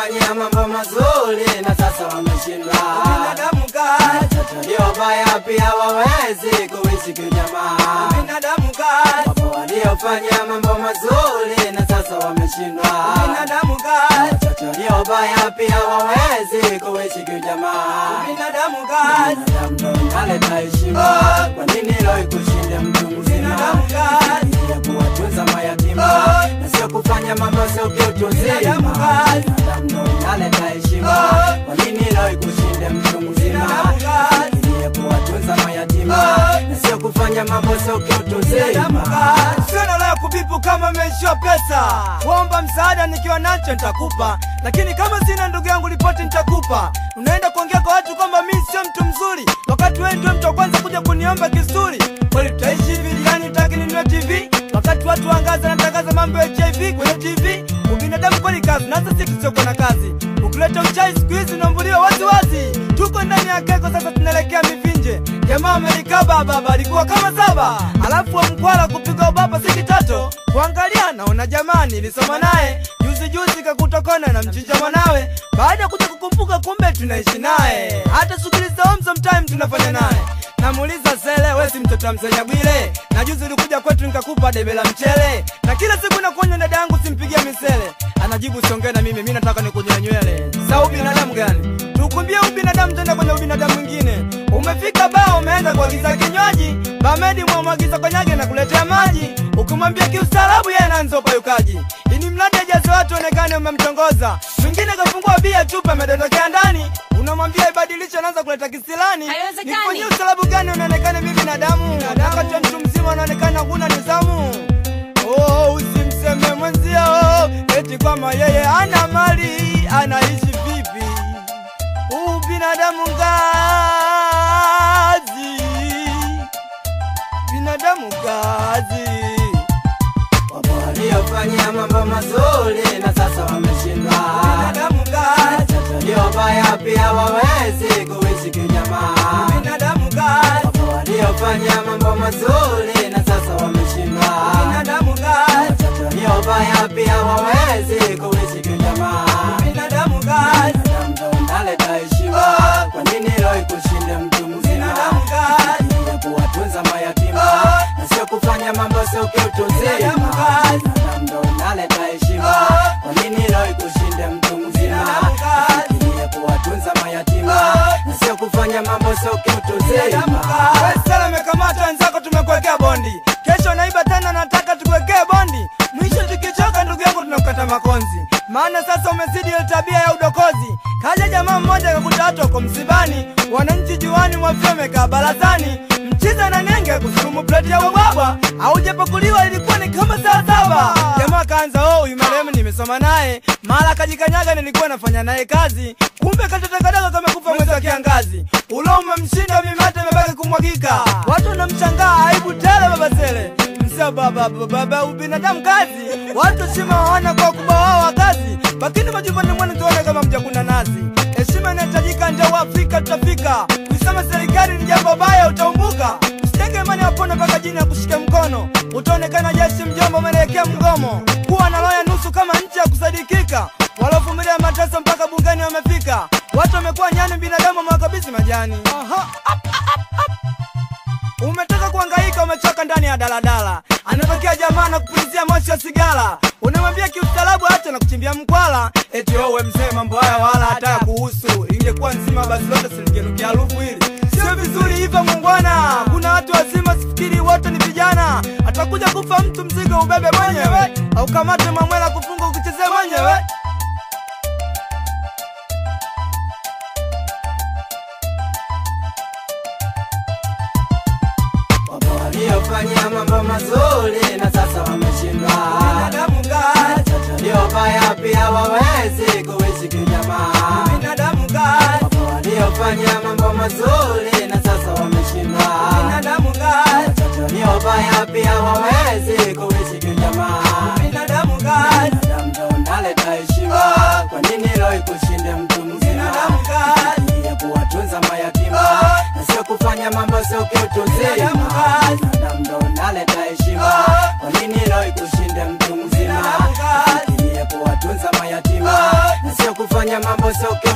waliofanya mambo mazuri na sasa wameshindwa. Binadamu kazi, Watoto waliobaya pia wawezi kuishi kijamaa. binadamu kazi, Wapo waliofanya mambo mazuri na sasa wameshindwa. binadamu kazi, Watoto waliobaya pia wawezi kuishi kijamaa. binadamu kazi, Binadamu ndo inaleta heshima. Kwa nini leo ikushinde mtu mzima? binadamu kazi, ya kuwatunza mayatima na sio kufanya mambo sio kiutu uzima. Binadamu kazi. Binadamu ndo inaleta heshima. Kwa nini leo ikushinde mtu mzima? Binadamu kazi. ya kuwatunza mayatima na sio kufanya mambo sio kiutu binadamu uzima. kazi. Sio la kubipu kama umeishiwa pesa, kuomba msaada nikiwa nacho nitakupa, lakini kama sina ndugu yangu ripoti nitakupa. Unaenda kuongea kwa watu kwamba mimi sio mtu mzuri, wakati wewe ndio mtu wa kwanza kuja kuniomba kisuri. Kweli tutaishi hivi jirani, utaki ninunue TV wakati watu wangaza natangaza mambo ya HIV kwenye TV. Ubinadamu kweli kazi, na sasa sisi tusiokuwa na kazi. Ukileta uchai siku hizi unaambuliwa wazi wazi. Tuko ndani ya keko sasa, tunaelekea mivinje. Jamaa amelikaba baba alikuwa kama saba, alafu wa mkwala kupiga ubaba si kitoto. Kuangalia naona jamani, nilisoma naye juzi juzi, kakutokona na mchinja mwanawe. Baada ya kuja kukumbuka, kumbe tunaishi naye, hata shughuli za home sometime tunafanya naye. Namuuliza sele, we si mtoto wa msenya Bwile? Na juzi ulikuja kwetu nikakupa debe la mchele, na kila siku nakunywa dada yangu simpigia misele. Anajibu siongee na mimi, mimi nataka nikunyoe nywele. Sa ubinadamu gani? Tukumbie ubinadamu tena kwenye ubinadamu mwingine. Umefika baa umeenda kuagiza kinywaji, bamedi mwamwagiza konyage na kuletea maji. Ukimwambia kiustaarabu yeye anaanza upayukaji. Ini mradi ajaze watu onekane umemtongoza. Mwingine kafungua bia chupa amedondokea ndani. Unamwambia ibadilishe anaanza kuleta kisilani. Haiwezekani. Nifanyie ustaarabu gani unaonekana mimi binadamu? Wakati wa mtu mzima unaonekana huna nidhamu. Oh, usimseme mwenzio eti kwamba yeye ana mali, anaishi vipi? Huu binadamu ngazi, binadamu ngazi. Wapo waliofanya mambo mazuri na sasa wameshindwa. Binadamu ngazi, Watoto waliobaya pia wawezi kuishi kijamaa. binadamu ngazi, Wapo waliofanya mambo mazuri na sasa wameshindwa. binadamu ngazi, Watoto waliobaya pia wawezi kuishi kijamaa. binadamu ngazi, Binadamu ndo unaleta heshima. Kwa nini leo ikushinde mtu mzima? binadamu ngazi, ya kuwatunza mayatima na sio kufanya mambo sio kiutu uzima. Binadamu kazi. Binadamu ndo unaleta heshima. Kwa nini leo ikushinde mtu mzima? Binadamu kazi. ya kuwatunza mayatima na sio kufanya mambo sio kiutu binadamu uzima. ngazi. Wewe sasa umekamata wenzako, tumekuwekea bondi. Kesho naiba tena, nataka tukuwekee bondi. Mwisho tukichoka, ndugu yangu, tunakukata makonzi. Maana sasa umezidi ile tabia ya udokozi. Kaja jamaa mmoja akakuta watu wako msibani, wananchi juani mwafia wamekaa barazani, mchiza na nenge kusurumu pleti ya ubwabwa, aujapakuliwa ilikuwa ni kama saa saba. Jamaa kaanza oh, huyu marehemu nimesoma naye, mara kajikanyaga, nilikuwa nafanya naye kazi, kumbe katotakadaka kamekufa mwezi wa kiangazi. Ulo umemshinda mimate imebaki kumwagika, watu wanamshangaa, aibu tele baba Sele msio baba baba baba ubinadamu kazi, watu heshima hawana kwa ukubwa wao wa kazi, lakini majumbani mwenu tuone kama mjakuna nazi. Heshima inahitajika, ndio Afrika tutafika. Kuisema serikali ni jambo baya, utaumbuka. Usitenge imani wapone mpaka jini ya kushika mkono, utaonekana jeshi mjomba, umeelekea mgomo. Kuwa na roho ya nusu kama nchi ya kusadikika, walovumilia mateso mpaka bungeni wamefika. Watu wamekuwa nyani, binadamu wamewakabidhi majani. Aha. Umetoka kuhangaika, umechoka ndani ya daladala, anatokea jamaa na kupulizia moshi wa sigara, unamwambia kiustaarabu acha na kuchimbia mkwala, eti wewe mzee, mambo haya wala hata ya kuhusu. Ingekuwa nzima basi lote silingenukia harufu hili. Sio vizuri hivyo mungwana, kuna watu wazima, sifikiri wote ni vijana. Atakuja kufa mtu, mzigo ubebe mwenyewe, au kamate mamwela kufunga ukichezea mwenyewe. Wapo waliofanya mambo mazuri na sasa wameshindwa. Binadamu ngazi, Watoto waliobaya pia wawezi kuishi kijamaa. binadamu ngazi, Wapo waliofanya mambo mazuri na sasa wameshindwa. binadamu ngazi, Watoto waliobaya pia wawezi kuishi kijamaa. binadamu ngazi. Binadamu ndo unaleta heshima. Kwa nini leo ikushinde mtu mzima? Binadamu kazi. ya kuwatunza mayatima na sio kufanya mambo sio kiutu uzima. Binadamu kazi. Binadamu ndo unaleta heshima. Kwa nini leo ikushinde mtu mzima? Binadamu kazi. ya kuwatunza mayatima na sio kufanya wamefanya mambo soke